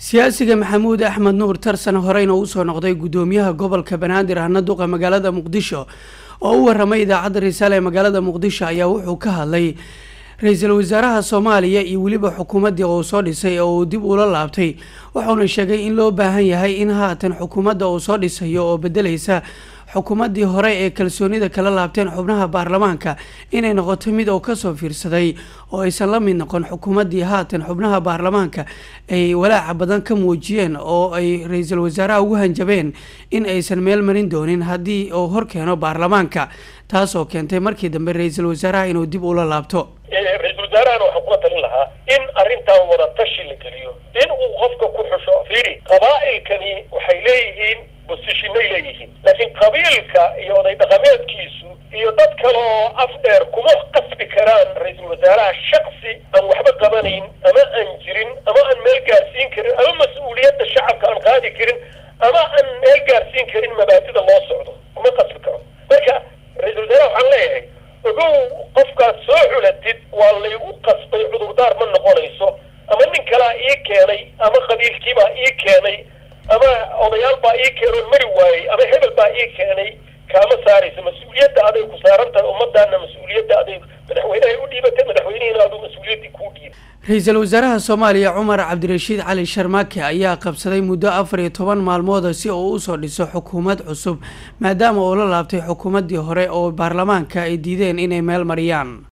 siyaasiga maxamuud axmed nuur tarsan horeyna uu soo noqday guddoomiyaha gobolka banaadir ahna duqa magaalada muqdisho oo u waramay idaacadda risaale ee magaalada muqdisho ayaa wuxuu ka hadlay ra-iisul wasaaraha soomaaliya iyo weliba xukuumaddii uu soo dhisay oo uu dib ula laabtay wuxuuna sheegay in loo baahan yahay in haatan xukuumadda uu soo dhisayo oo bedelaysa xukuumaddii hore ee kalsoonida kala laabteen xubnaha baarlamaanka inay noqoto mid oo kasoo fiirsaday oo aysan la mid noqon xukuumaddii haatan xubnaha baarlamaanka ay walaaca badan ka muujiyeen oo ay ra-iisul wasaaraha ugu hanjabeen in aysan meel marin doonin haddii uu horkeeno baarlamaanka taasoo keentay markii dambe ra-iisul wasaaraha inuu dib ula laabto ra-iisul wasaarahana waxaan kula talin lahaa in arrintan wada tashi la geliyo in uu qofka ku xusho fiiri qabaa'ilkani waxay leeyihiin bosishinay leeyihiin laakiin qabiilka iyo oday dhaqameedkiisu iyo dad kale oo af dheer kuma qasbi karaan ra-iisul wasaaraha shaksi aan waxba qabanayn ama aan jirin ama aan meel gaarsiin karin ama mas-uuliyadda shacabka aan qaadi karin ama aan meel gaarsiin karin mabaadida loo socdo kuma qasbi karo marka ra-iisul wasaaraha waxaan leeyahay ogow qofkaad soo xulatid waa laygu qasbay cudurdaar ma noqonayso ama nin kalaa ii keenay ama qabiilkiibaa ii keenay ama odayaal baa ii keenoon mari waayey ama hebel baa ii keenay kaama saaraysa mas-uuliyadda aday ku saaran tahay ummadaana mas-uuliyadda aday madaxweynehay u dhiibatay madaxweynihiina aduu mas-uuliyaddii kuu dhiibay ra-iisul wasaaraha soomaaliya cumar cabdirashiid cali sharmaake ayaa qabsaday muddo afar iyo toban maalmooda si uu usoo dhiso xukuumad cusub maadaama uu la laabtay xukuumaddii hore oo baarlamaanka ay diideen inay meel mariyaan